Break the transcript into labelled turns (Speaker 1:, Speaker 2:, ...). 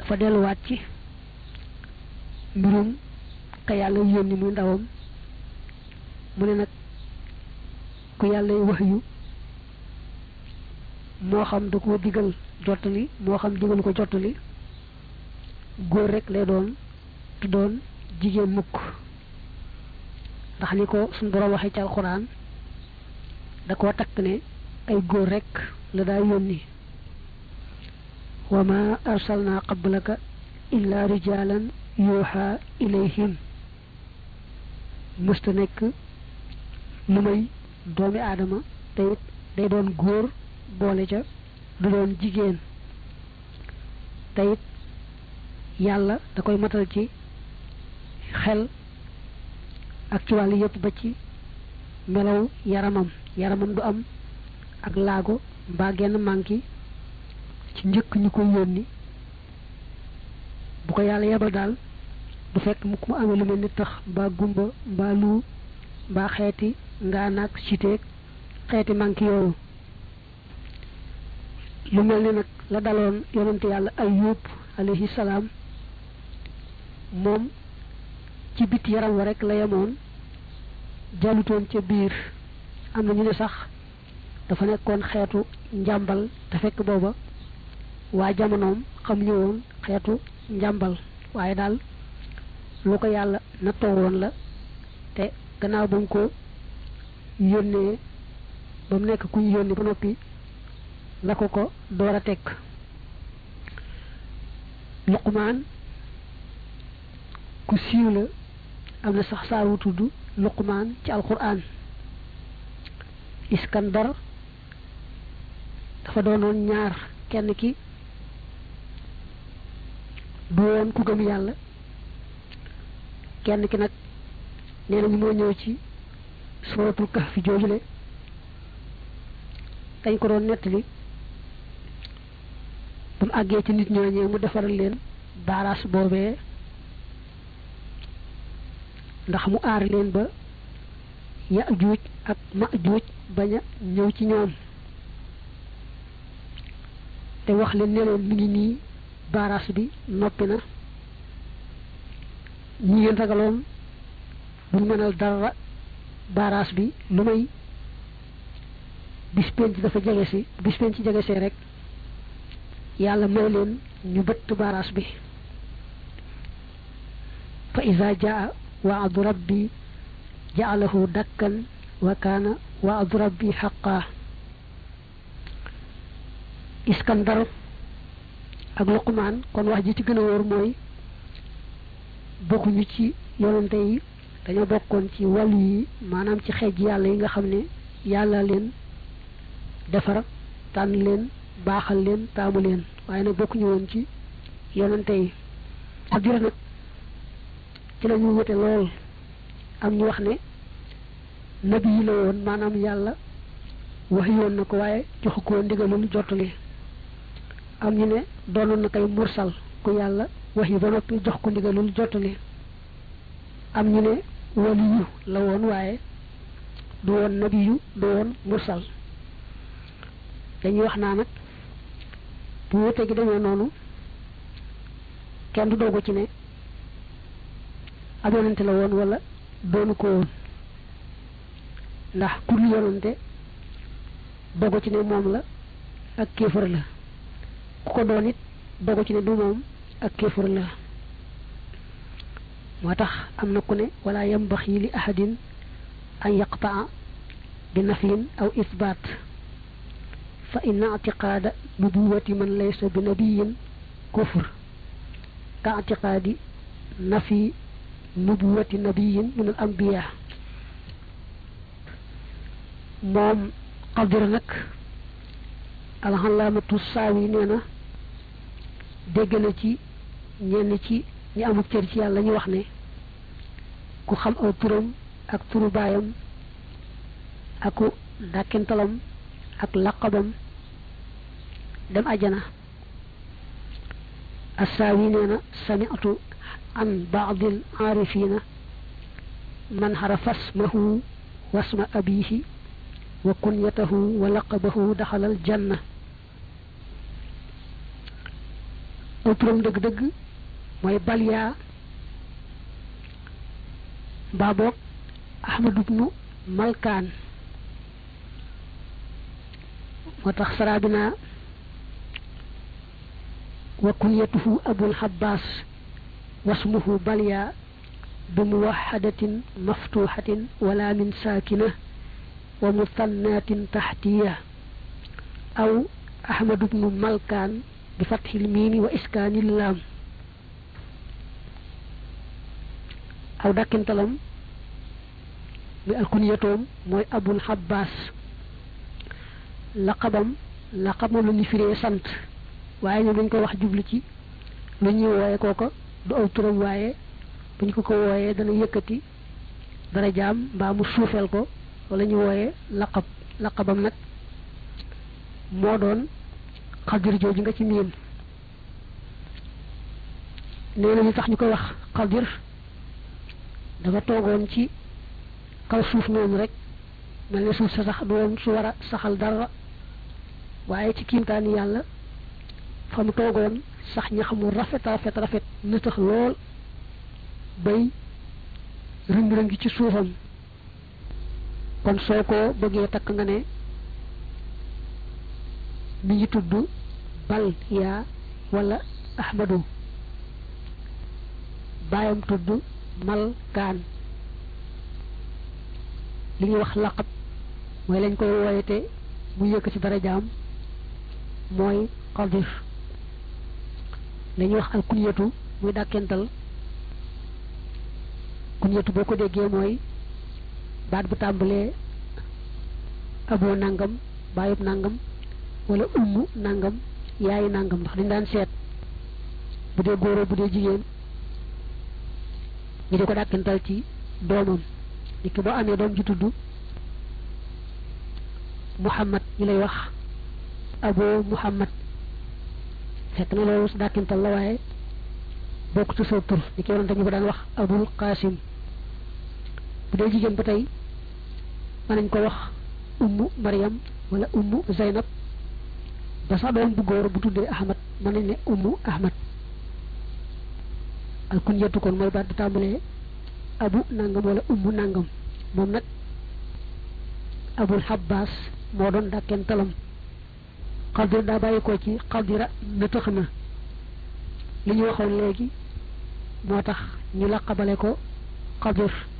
Speaker 1: dafa delluwaat ci mbirum ka yàlla yónni muy ndawam mu ne nag ku yàlla wax yu moo xam da ko digal jottali moo xam digal ko jottali góor rek lay doon tu doon jigéen mukk ndax ni ko suñ borom waxee ci alxuraan da koo takk ne ay góor rek la daa yónni wa ma arsalna qablaka illa rijalan yuuxa ilayhim mësta nekk lu may doomi aadama te it day doon góor boole ca du doon jigéen te it yàlla da koy matal ci xel ak ci wàllu yëpp ba ci melaw yaramam yaramam du am ak laago mbaa genn manki ci njëkk ñu ko yónni bu ko yàlla yebal daal du fekk mu mu amee lu mel ni tax mbaa gumba mbaa lu mbaa xeeti ngaa naag siteeg xeeti manki yooyu lu mel ni nag la daloon yonente yàlla ayub alayhi salaam moom ci bit yaram wa rek la yemoon jàllutoon ca biir am na ñu ne sax dafa nekkoon xeetu njàmbal te fekk booba waa jamonoom xam ñu woon xeetu njàmbal waaye daal lu ko yàlla nattoo woon la te gannaaw ba mu ko yónnee ba mu nekk ku ñu yónni ba noppi la ko ko door a teg luqmaan ku siiw la am na sax saar wu tudd luqmaan ci alquran iskandar dafa doonoon ñaar kenn ki du woon ku gëm yàlla kenn ki nag nee nañu moo ñëw ci suratul kahfi joojule dañ ko doon nettali ba mu àggee ci nit ñooñee mu defaral leen baaraas boobee ndax mu aar leen ba Yaajuuj ak Maajuuj bañ a ñëw ci ñoom te wax leen ne leen mi ngi nii baaraas bi noppi na ñi ngeen ragaloon bu mënal dara baaraas bi lu may bis penc dafa jege si bis penc jege see rek yàlla may leen ñu bëtt baaraas bi fa iza jaa waadu rabbi jaalahu dakkan wa kaana waadu rabbi xaqaa iskandar ak luqmaan kon wax ji ci gën a wóor mooy bokkuñu ci yonante yi dañoo bokkoon ci wàllu yi maanaam ci xeej yàlla yi nga xam ne yàlla leen defar tànn leen baaxal leen taamu leen waaye nag bokkuñu woon ci yonante yi ak jure nag ci la ñu wute lool am ñu wax ne nabi yi la woon maanaam yàlla wax yoon na ko waaye joxu ko ndigalul jottali am ñu ne doonoon na kay mursal ku yàlla wax yi ba noppi jox ko ndigalul jottali am ñu ne waliyu la woon waaye du woon nabiyu du woon mursal dañuy wax naa nag bu wute gi demee noonu kenn du doogu ci ne ab yonante la woon wala doonu ko woon ndax ku dul yonante dogu ci ne moom la ak kéefër la ku ko doon it dogu ci ne du moom ak kéefër la moo tax am na ku ne wala yambaxi li ahadin an yaqtaa bi nafyin aw isbaat fa inna atiqaada nubuwati man laysa bi nabiyin kufr ka atiqaadi nafi nubuwati nabiyin min al ambiya moom xadira nag alxalaamatu saawi nee na dégg na ci ñenn ci ñi amul cër ci yàlla ñu wax ne ku xam aw turam ak turu baayam aku dàkkintalam ak laqabam dem ajana assaawi nee na sami'tu an baadil aarifina man xarafa asmahu wasma abihi wa kunyatahu wa laqabahu daxalal janna aw aw turam dëgg-dëgg mooy balyaa mbaa boog ahmadu bnu malkaan moo tax sarabina wa kunyatuhu abul habbaas wasmuhu balya bi muwahadatin maftuhatin wala min saakina wa musannatin taxtiya aw ahmadu bnu malkaan bi fathil miimi wa iskaanil laam aw dàkkintalam mi alkunyatoom mooy abul habbaas laqabam laqab moom la ñu firee sant waaye ñoom dañ ko wax jublu ci lu ñuy wooye kooko du aw turam waaye buñ ko ko wooyee dana yëkkati dara jaam mbaa mu suufeel ko wala ñu wooyee laqab laqabam nag moo doon xadir jooju nga ci miin nee na ñu tax ñu koy wax xadir dafa toogoon ci kaw suuf noonu rek mel ne suuf sa sax doon su war a saxal dara waaye ci kiimtaani yàlla fa mu toogoon sax ñax mu rafet rafet rafet na tax lool bay rëng-rëngi ci suufam kon soo ko bëggee takk nga ne mi ngi tudd bal yaa wala ahmadu baayam tudd mal kaan li ñuy wax laqab mooy lañ koy wooyete mu yëkk ci dara jaam mooy xadir la ñuy wax al kunyatu muy dàkkental kunyatu boo ko déggee mooy baat bu tàmbalee aboo nangam baayub nangam wala ummu nangam yaayu nangam ndax dañ daan seet bu dee góoroo bu dee jigéen ñu di ko dàkkental ci doomam nit ki boo amee doom ji tudd muhammad ñu lay wax abo muhammad fekk na loolu su dàkkintal la waaye bokk ci sa tur ni ki yonante ñu ko daan wax abul qasim bu dee jigéen ba tey mën nañ ko wax ummu mariam wala ummu zaynab ba sax doom bu góor bu tuddee ahmad mën nañ ne ummu ahmad al kunyatu kon mooy baat bi tàmbalee abu nangam wala ummu nangam moom nag abul habbaas moo doon dàkkeen talam xadir daa bàyyi ko ci xadira na tëx na li ñu waxoon léegi moo tax ñu laqabale ko xadir